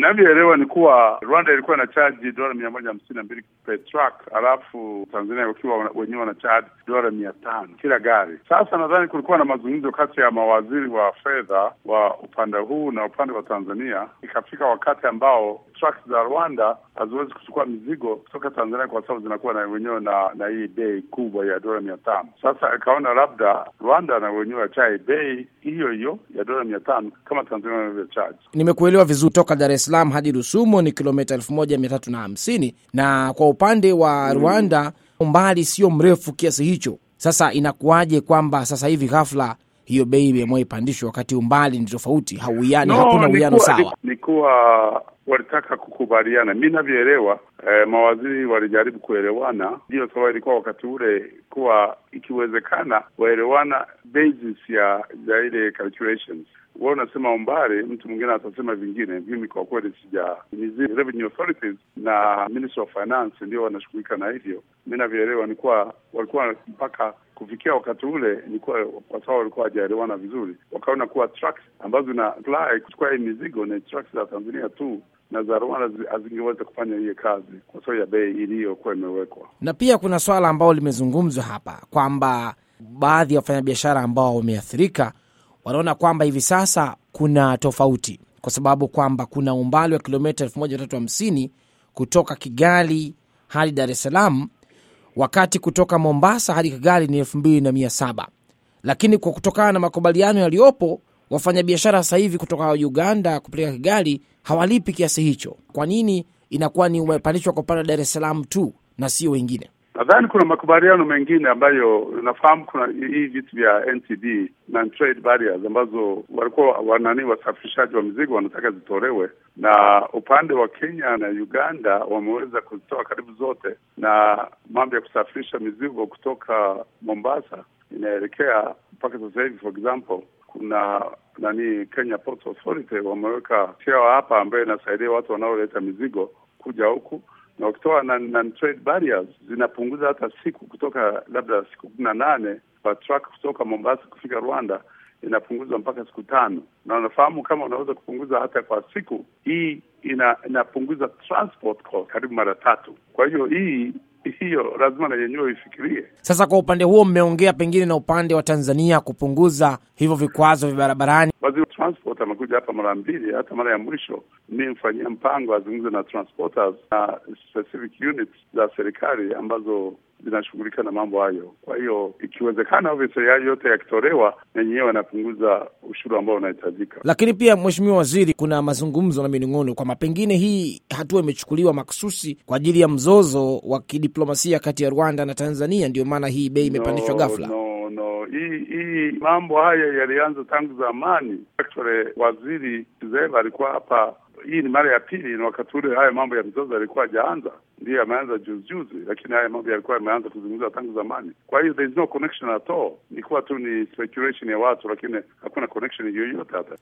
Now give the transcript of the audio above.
Inavyoelewa ni kuwa Rwanda ilikuwa na chaji dola mia moja hamsini na mbili per truck, alafu Tanzania wakiwa wenyewe wana chaji dola mia tano kila gari. Sasa nadhani kulikuwa na mazungumzo kati ya mawaziri wa fedha wa upande huu na upande wa Tanzania, ikafika wakati ambao trucks za Rwanda haziwezi kuchukua mizigo kutoka Tanzania kwa sababu zinakuwa na wenyewe na na hii bei kubwa ya dola mia tano. Sasa ikaona labda Rwanda na wenyewe wachai bei hiyo hiyo ya dola mia tano kama Tanzania wanavyochaji. Nimekuelewa vizuri. Toka Dar es Salaam hadi Rusumo ni kilomita elfu moja mia tatu na hamsini na kwa upande wa Rwanda umbali sio mrefu kiasi hicho. Sasa inakuwaje kwamba sasa hivi ghafla hiyo bei imeamua ipandishwe wakati umbali ni tofauti, hauwiani, hakuna uwiano sawa? Ni kuwa walitaka kukubaliana. Mi navyoelewa eh, mawaziri walijaribu kuelewana, ndiyo sababu ilikuwa wakati ule kuwa ikiwezekana waelewana basis ya ya ile calculations wao unasema umbali, mtu mwingine atasema vingine. Mimi kwa kweli sija, ni revenue authorities na Ministry of Finance ndio wanashughulika na hivyo. Mi navyoelewa ni kuwa walikuwa mpaka kufikia wakati ule ni kuwa kwa sababu walikuwa hawajaelewana vizuri, wakaona kuwa trucks ambazo zina fly kuchukua hii mizigo ni trucks za Tanzania tu na za Rwanda hazingeweza kufanya hiyo kazi kwa sababu ya bei iliyokuwa imewekwa. Na pia kuna swala ambalo limezungumzwa hapa kwamba baadhi ya wafanyabiashara ambao wameathirika wanaona kwamba hivi sasa kuna tofauti, kwa sababu kwamba kuna umbali wa kilomita elfu moja tatu hamsini kutoka Kigali hadi Dar es Salaam, wakati kutoka Mombasa hadi Kigali ni elfu mbili na mia saba lakini kwa kutokana na makubaliano yaliyopo wafanyabiashara sasa hivi kutoka Uganda kupeleka Kigali hawalipi kiasi hicho. Kwa nini inakuwa ni umepandishwa kwa upande wa Dar es Salaam tu na sio wengine? Nadhani kuna makubaliano mengine ambayo nafahamu. Kuna hii vitu vya NTB non trade barriers ambazo walikuwa wanani wasafirishaji wa mizigo wanataka zitolewe, na upande wa Kenya na Uganda wameweza kuzitoa karibu zote, na mambo ya kusafirisha mizigo kutoka Mombasa inaelekea mpaka sasa hivi, for example kuna nani Kenya Ports Authority wameweka cheo hapa ambayo inasaidia watu wanaoleta mizigo kuja huku na wakitoa non trade barriers zinapunguza hata siku kutoka labda siku kumi na nane kwa truck kutoka Mombasa kufika Rwanda inapunguzwa mpaka siku tano, na unafahamu kama unaweza kupunguza hata kwa siku hii ina, inapunguza transport cost karibu mara tatu. Kwa hiyo hii hiyo lazima na yenyewe ifikirie. Sasa kwa upande huo mmeongea pengine na upande wa Tanzania kupunguza hivyo vikwazo vya barabarani. Waziri wa transport amekuja hapa mara mbili, hata mara ya mwisho mi mfanyia mpango azungumze na transporters na specific units za serikali ambazo zinashughulika na mambo hayo. Kwa hiyo ikiwezekana, obviously hayo yote yakitolewa, na yenyewe wanapunguza ushuru ambao unahitajika. Lakini pia, Mheshimiwa Waziri, kuna mazungumzo na minong'ono kwamba pengine hii hatua imechukuliwa maksusi kwa ajili ya mzozo wa kidiplomasia kati ya Rwanda na Tanzania, ndio maana hii bei imepandishwa no, ghafla. No, no, hii hii mambo haya yalianza tangu zamani. Actually, waziri Zeva alikuwa hapa hii ni mara ya pili, na wakati ule haya mambo ya mzozo yalikuwa hajaanza, ndiyo yameanza juzi juzi, lakini haya mambo yalikuwa yameanza kuzungumzwa tangu zamani. Kwa hiyo there is no connection at all, ni kuwa tu ni speculation ya watu, lakini hakuna connection yoyote hata